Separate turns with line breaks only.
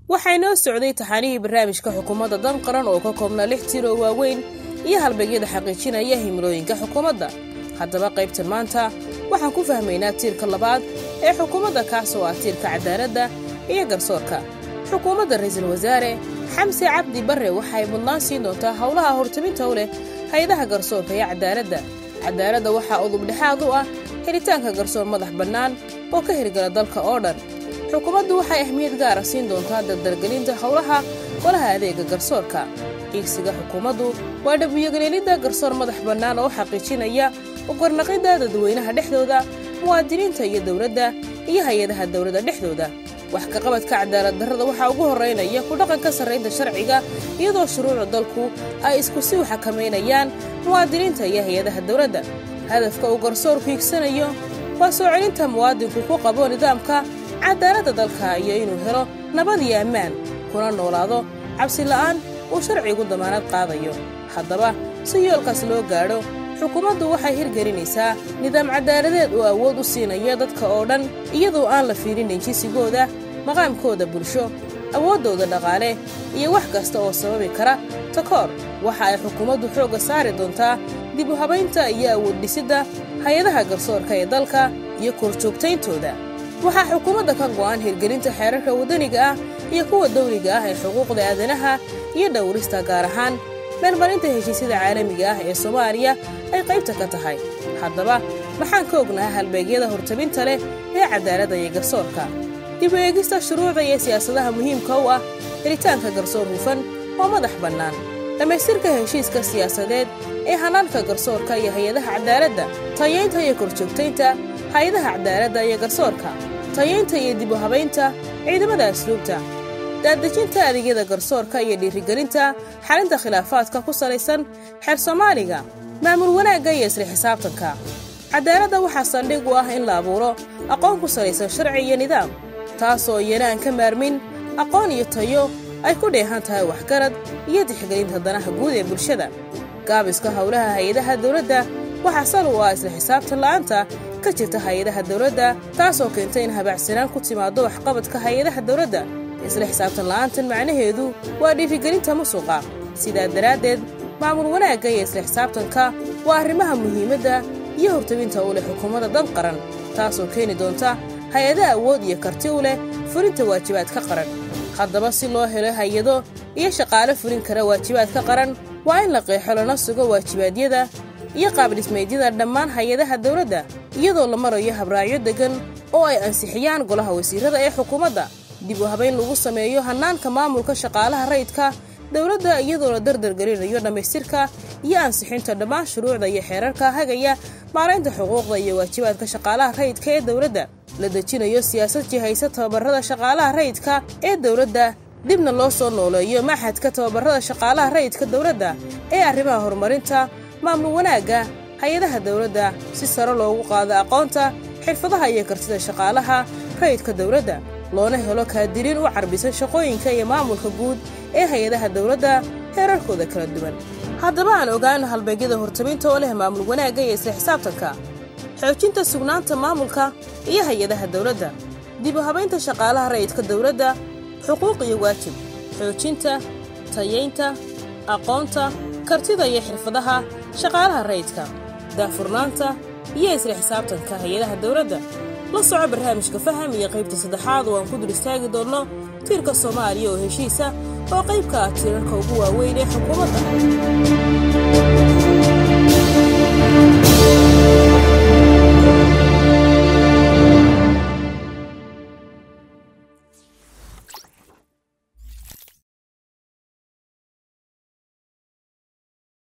waxaa inoo socday taxaanihii barnaamijka xukuumadda dan qaran oo ka koobnaa lix tir oo waaweyn iyo halbeegyada xaqiijinaya himilooyinka xukuumadda haddaba qaybtan maanta waxaan ku fahmaynaa tiirka labaad ee xukuumadda kaas oo ah tiirka cadaaladda iyo garsoorka xukuumadda ra'iisul wasaare xamse cabdi barre waxay mudnaan siin doontaa howlaha hortaminta u leh hay-adaha garsoorka iyo cadaaladda cadaaladda waxaa udubdhexaad u ah helitaanka garsoor madax bannaan oo ka hirgala dalka oo dhan xukuumaddu waxay ahmiyad gaara siin doontaa dardargelinta howlaha golaha adeega garsoorka iigsiga xukuumaddu waa dhabiyogelelidda garsoor madax bannaan oo xaqiijinaya ugarnaqidda dadweynaha dhexdooda muwaadiniinta iyo dowladda iyo hay-adaha dowladda dhexdooda wax kaqabadka cadaalad darrada waxaa ugu horraynaya ku dhaqanka sarraynta sharciga iyadoo shuruucda dalku ay isku si u xakamaynayaan muwaadiniinta iyo hay-adaha dowladda hadafka uu garsoorku hiigsanayo waa soo celinta muwaadinku ku qabo nidaamka cadaaladda dalka iyo inuu helo nabad iyo ammaan kuna noolaado cabsi la'aan uu sharcigu damaanad qaadayo haddaba si yoolkaas loo gaadho xukuumaddu waxay hirgelinaysaa nidaam cadaaladeed oo awood u siinaya dadka oo dhan iyadoo aan la fiirinayn jinsigooda maqaamkooda bulsho awooddooda dhaqaale iyo wax kasta oo sababi kara takoor waxa ay xukuumaddu xoogga saari doontaa dib u habaynta iyo awood dhisidda hay-adaha garsoorka ee dalka iyo korjoogtayntooda waxaa xukuumadda ka go'an hirgelinta xeerarka waddaniga ah iyo kuwa dawliga ah ee xuquuqda aadanaha iyo dhowrista gaar ahaan meelmarinta heshiisyada caalamiga ah ee soomaaliya ay qaybta ka tahay haddaba maxaan ka ognaha halbeegyada hortabinta leh ee cadaaladda iyo garsoorka dib u eegista shuruucda iyo siyaasadaha muhiimka u ah helitaanka garsoor hufan oo madax bannaan dhammaystirka heshiiska siyaasadeed ee hanaanka garsoorka iyo hay-adaha cadaaladda tayaynta iyo korjoogtaynta hay-adaha cadaaladda iyo garsoorka tayaynta iyo dib u habaynta ciidamada asluubta daadejinta adeegyada garsoorka iyo dhiirigelinta xalinta khilaafaadka ku salaysan xeer soomaaliga maamul wanaagga iyo isla xisaabtanka cadaaladda waxaa saldhig u ah in la abuuro aqoon ku salaysan sharci iyo nidaam taasoo iyana aan ka maarmin aqoon iyo tayo ay ku dheehan tahay waxgarad iyo tixgelinta danaha guud ee bulshada gaabiska howlaha hay-adaha dawladda waxaa sal u ah isla xisaabtan la'aanta ka jirta hay-adaha dawladda taasoo keenta in habaacsanaan ku timaaddo waxqabadka hay-adaha dawladda isla xisaabtan la'aantan macnaheedu waa dhiirigelinta musuqa sidaa daraaddeed maamul wanaagga iyo isla xisaabtanka waa arrimaha muhiimadda iyo hortabinta u leh xukuumadda dan qaran taasoo keeni doonta hay-ada awood iyo karti u leh fulinta waajibaadka qaran haddaba si loo helo hay-ado iyo shaqaale fulin kara waajibaadka qaran waa in la qeexo lana sugo waajibaadyada iyo qaabdhismeedyada dhammaan hay-adaha dawladda iyadoo la marayo habraacyo deggan oo ay ansixiyaan golaha wasiirrada ee xukuumadda dib u habayn lagu sameeyo hannaanka maamulka shaqaalaha rayidka dowladda iyadoo la dardargelinayo dhammaystirka iyo ansixinta dhammaan shuruucda iyo xeerarka hagaya maaraynta xuquuqda iyo waajibaadka shaqaalaha rayidka ee dowladda la dejinayo siyaasad jihaysa tababarrada shaqaalaha rayidka ee dowladda dibna loo soo nooleeyo maxadka tababarrada shaqaalaha rayidka dowladda ee arrimaha horumarinta maamul wanaagga hay-adaha dowladda si sare loogu qaado aqoonta xirfadaha iyo kartida shaqaalaha rayidka dowladda loona helo kaadiriin u carbisan shaqooyinka iyo maamulka guud ee hay-adaha dowladda heerarkooda kala duwan haddaba aan ogaano halbeegyada hortabinta oo leh maamul wanaagga iyo isla xisaabtanka xoojinta sugnaanta maamulka iyo hay-adaha dowladda dib u habaynta shaqaalaha rayidka dowladda xuquuq iyo waajib xoojinta tayaynta aqoonta kartida iyo xirfadaha shaqaalaha rayidka daafurnaanta iyo isla xisaabtanka hay-adaha dowladda la soco barnaamijka faham iyo qaybta saddexaad oo aan ku dul istaagi doonno tiirka soomaaliya oo heshiisa oo qayb ka ah tiirarka ugu waaweyn ee xukuumadda